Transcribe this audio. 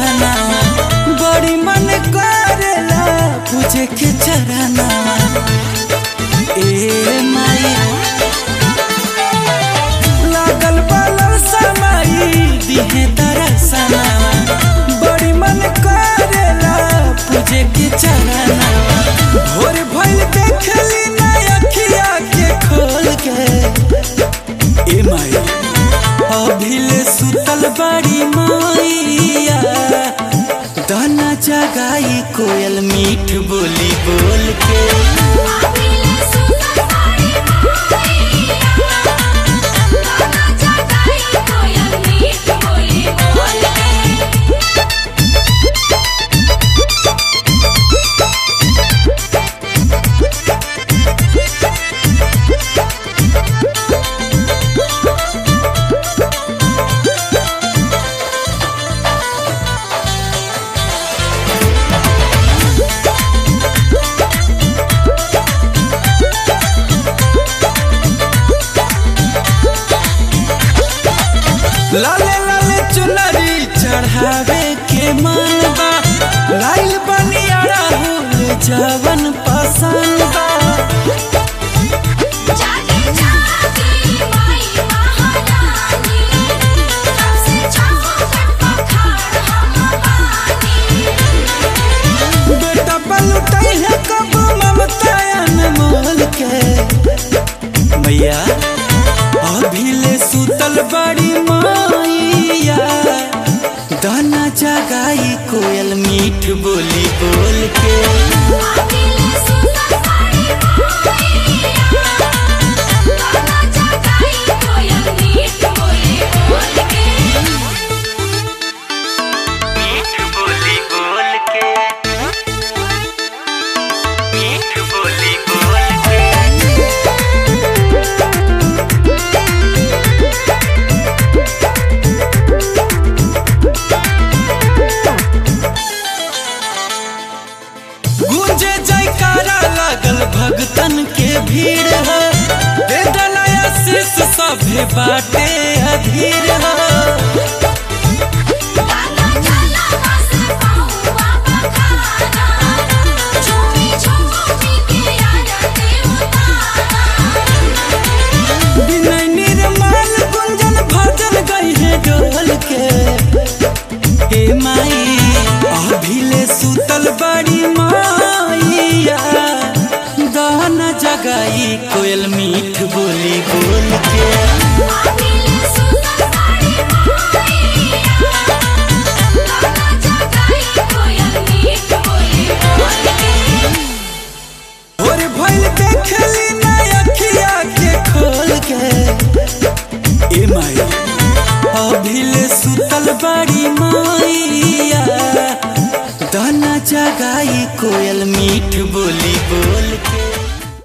दर्शना बड़ी मन करेला पूजे के चरना ए माई लागल बालर समाई दिहे दर्शना बड़ी मन करेला पूजे के चरना भोर भइल देखली ना अखिया के खोल के ए माई अभिले सुतल बाड़ी मैया दाना जगाई कोयल मीठ बोली बोल के आबिले सुनर साड़ी मैया गाना जगाई कोयल मीठ बोली बोल के लाले लाले चुनरी चढ़ावे के मन बा लाइल बनियारा हो जवन पसंद बा जागे जागे माई महारानी कब से चौखट पखाड़ हम बानी बेटा पलटै है कब ममता अनमोल के मैया अभिले सुतल बड़ी मैया दाना जगाई कोयल मीठ बोली बोल के आबिले सुनर साड़ी मैया गाना जगाई कोयल मीठ बोली बोल के मीठ बोली बोल के मीठ बोली बोल के गूंजे जयकारा लागल भगतन के भीड़ है दे दलाया शीश सभे बाटे अधीर है गाना चला बस पाऊँ बखाना झूमी झूमी के आरती उतारा विनय निर्मल गुंजन भजन गई है डोल के हे माई अभिले सुतल बड़ी माइया दाना जगाई कोयल मीठ बोली बोल के आबिले सुनर साड़ी मैया गाना जगाई कोयल मीठ बोली बोल के और भइल देखली ना अखिया के खोल के ए माई अभिले सुतल बड़ी माइया दाना जगाई कोयल मीठ